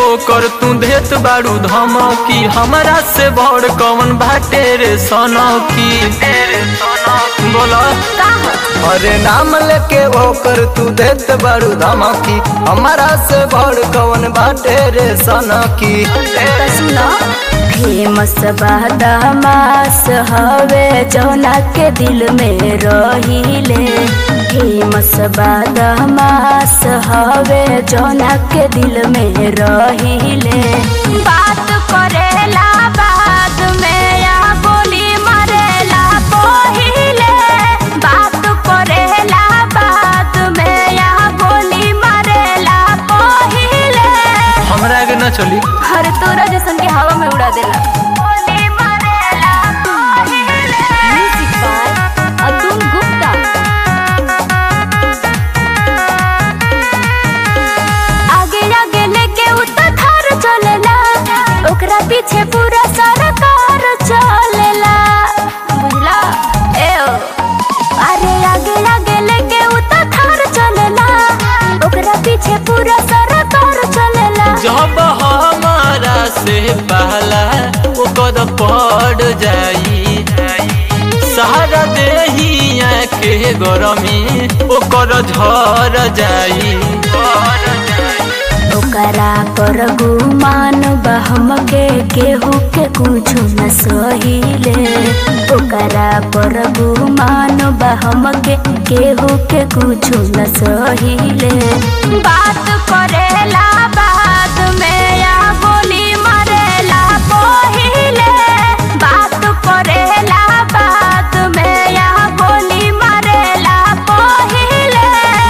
ओकर तू देत बारू धमकी हमरा से बड़ कौन बाटे रे सनकी बोला अरे नाम लेके ओकर तू देत बड़ू धमकी हमारा से बड़ कौन बाटे रे सनकी फेमस बादामास हवे जौना के दिल में रहिले फेमस बादामास हवे जौना के दिल में रहिले बात करेला बाद में या गोली मारेला पहिले बात करेला बाद में या गोली मारेला पहिले हमरा के न चली हर तोरा जैसन के हवा में उड़ा देला म्यूजिक बाय अतुल गुप्ता आगे आगे लेके उतर थार चलेला ओकरा पीछे पूरा सरकार चलेला बुझला ए ओ अरे आगे आगे लेके उतर थार चलेला ओकरा पीछे पूरा सरकार चलेला जब हमारा से पहला ओकर पड़ जाई सहारा देहिया के गरमी ओकर झर जाई ओकरा पर गुमान बहम के केहू के कुछ न सहिले ओकरा पर गुमान बहम के केहू के कुछ न सहिले बात करेला बाद में या गोली मारेला पहिले बात करेला बाद में या गोली मारेला पहिले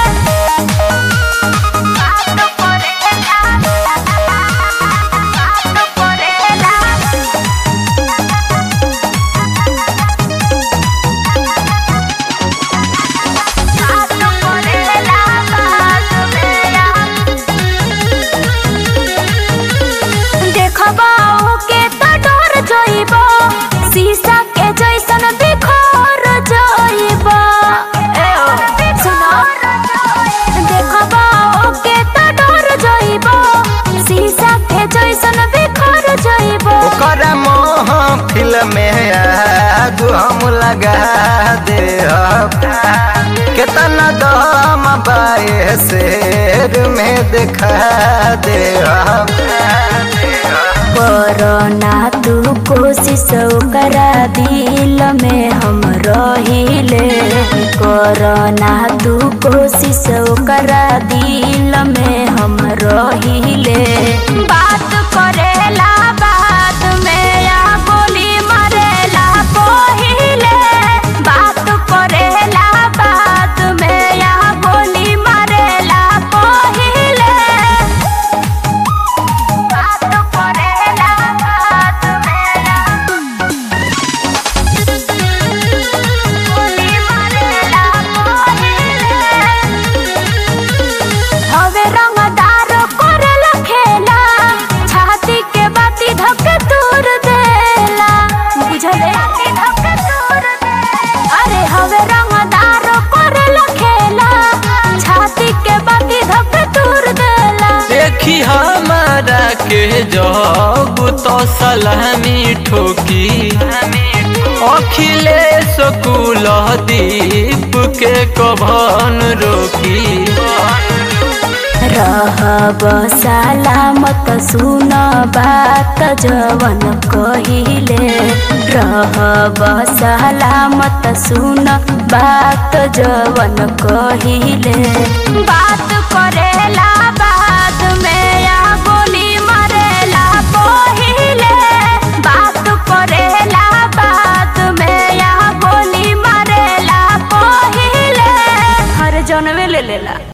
देखबाओ के तो डर जइबो शीशा के जैसन बिखर जइबो ए ओ सुनो देखबाओ के तो डर जइबो शीशा के जैसन बिखर जइबो ओकर महफिल में आग हम लगा दे कितना दम बाए शेर में दिखा दे कोरोना तू कोशिश करा दिल में हम रहिले कोरोना तू कोशिश करा दिल में हम रहिले बात करेला बाद में या गोली मारेला पहिले बात करेला बाद में या गोली मारेला पहिले बात करेला बात मेरा गोली मारेला हवे रंगदार करेला खेला छाती के बाती धक तोड़ देला बुझले अरे हवे रंगदार करेला खेला छाती के बाती धक तोड़ देला देखी हमारा के जब तो सलामी ठोकी अखिलेश कुल दीप के कभन रोकी रहब सलामत सुन बात जवन कहिले रहब सलामत सुन बात जवन कहिले बात करेला बाद में या गोली मारेला पहिले बात करेला बाद में या गोली मारेला पहिले हर जनवे ले लेला